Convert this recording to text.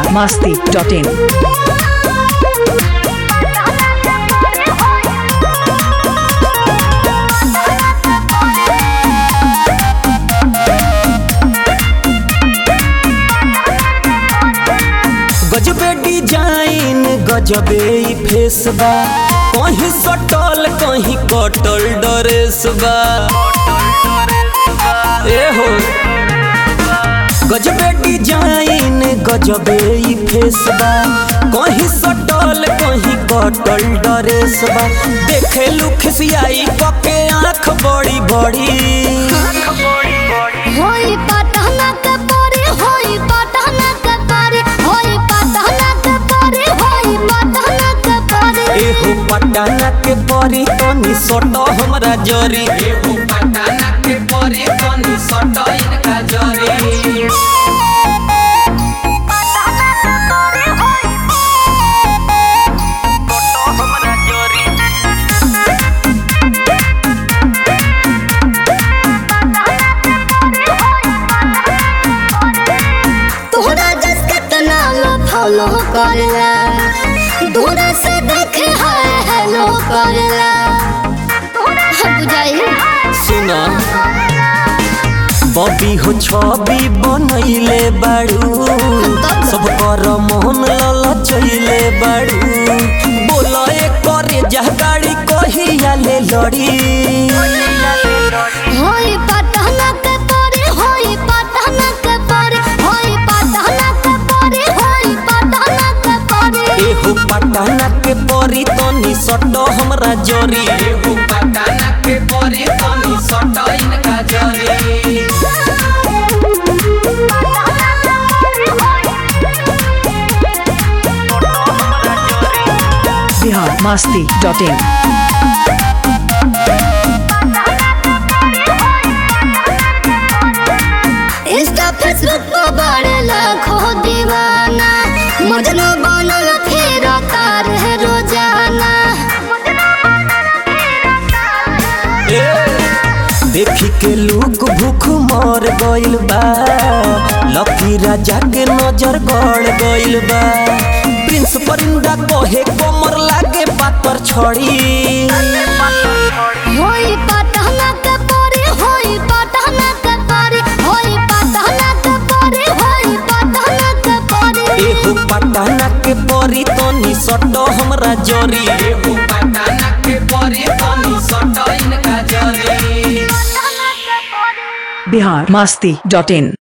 masti.in. गजबे design गजबे ई फेस बा कहीं सटल कहीं कटल ड्रेस बा ए हो गजबे डिजाइन गजबे ई फेस बा कहीं सटल कहीं कटल ड्रेस बा देखे लुखसियाई कके आंख बड़ी बड़ी होई पटना के परे होई पटना के परे होई पटना के परे होई पटना के परे एहो पटाना के परी तनी सटो हमरा जरी एहो पटाना के परी तनी सटो इनका जरी तोहरा जस कितना लो फॉलो करला दूर से देखे हाय हेलो करला बुझाई सुना बबी हो छवि बनैले बाड़ू सब कर मोहन ललचैले बाड़ू बोला एक करे जा गाड़ी कहिया ले लड़ी होई पटना के परे होई पटना के परे होई पटना के परे होई पटना के परे एहो पटाना के परी तनी सटो हमरा जरी एहो पटाना के परी तनी सटो इनका जरी Bihar masti.in. इंस्टा फेसबुक पर बड़े लाखों दीवाना मजनू बनल फिर तार है रोजाना देखी के लूक भूख मर गइल बा लकी राजा के नजर गड़ गइल बा प्रिंस परिंदा कहे कमर लागे पातर छड़ी होई पटना के परे होई पटना के परे होई पटना के परे होई पटना के परे एहो पटाना के परी तनी सटो हमरा जरी एहो पटाना के परी तनी सटो इनका जरी Bihar masti.in.